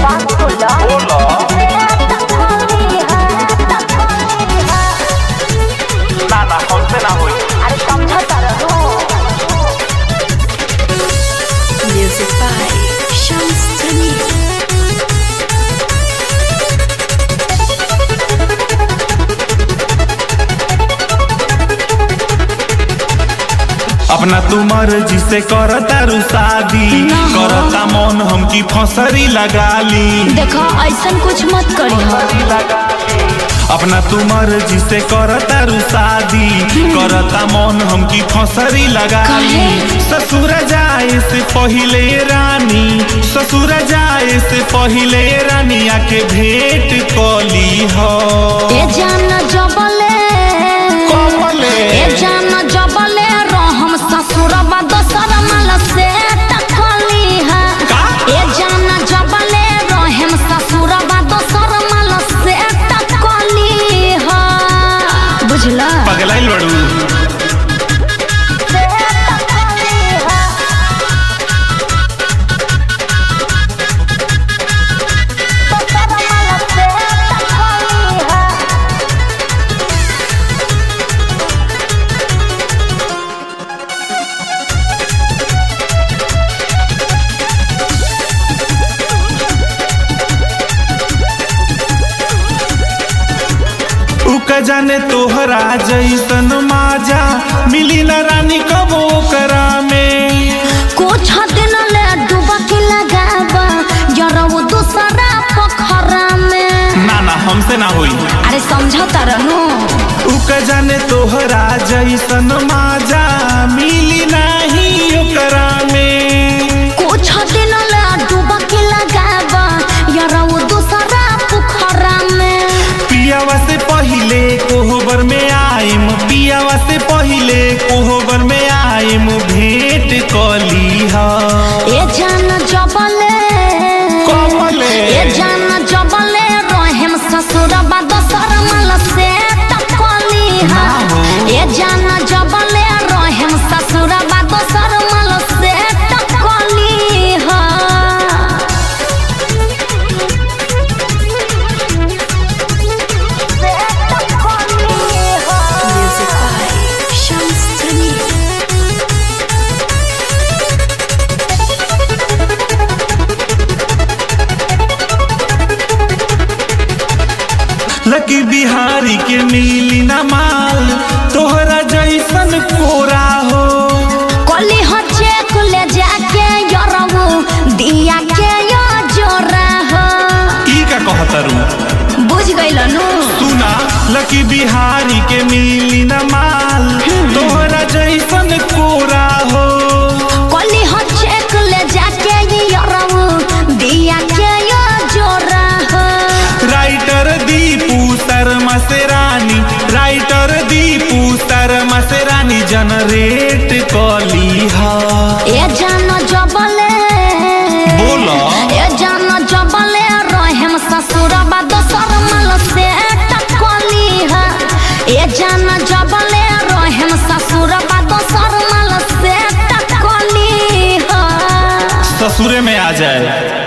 बात बोला बोला ना ना हमसे ना होई अरे समझता रहो Music by Shams Tamim. अपना तू मर्जी से करता रू शादी करता मन हमकी फसरी लगा ली देखो ऐसन कुछ मत करी अपना तू मर्जी से करता रू शादी करता मन हमकी फसरी लगा ली काहे? ससुर जाए से पहिले रानी ससुर जाए से पहिले रानी आके भेंट कली हो ए जान जबले कमले ए जान जबले रहम ससुरबा दोसर माल से टकली है का? ए जान जबले रहम ससुरबा दोसर माल से टकली है बुझला पगलाइल बड़ू उक जाने तोहरा जैसन माजा मिली न रानी कबो करा में कुछ दिन ले डुबकी लगाबा जरऊ दूसरा पोखरा में ना ना हमसे ना होई अरे समझता रहनु उक जाने तोहरा जैसन माजा मिली नाही ओकरा में कुछ दिन ले डुबकी लगाबा जरऊ दूसरा पोखरा में पियावा से पहिले कोहबर में आइम पियावा से पहिले कोहबर में आइम भेंट कली हा ए जान जबले कमले ए जान जबले रहम ससुरबा दोसर माल से टकली है ए जान जबले रहम ससुरबा दोसर माल से टकली है Music by Shams Tamim. लकी बिहारी के मिली न माल तोहरा जैसन कोरा हो कली हो चेक ले जाके यरबू दिया के यो जोरा हो ई का कहतरू बुझ गइल नु सुना लकी बिहारी के मिली न माल तोहरा जैसन कोरा हो कली हो चेक ले जाके यरबू दिया के यो जोरा हो राइटर दीपू शर्मा से रानी राइटर दीपू शर्मा से रानी जनरेट कली हा ए जान जबले बोला ए जान जबले रहम ससुरबा दोसर माल से टकली है ए जान जबले रहम ससुरबा दोसर माल से टकली है ससुरे में आ जाए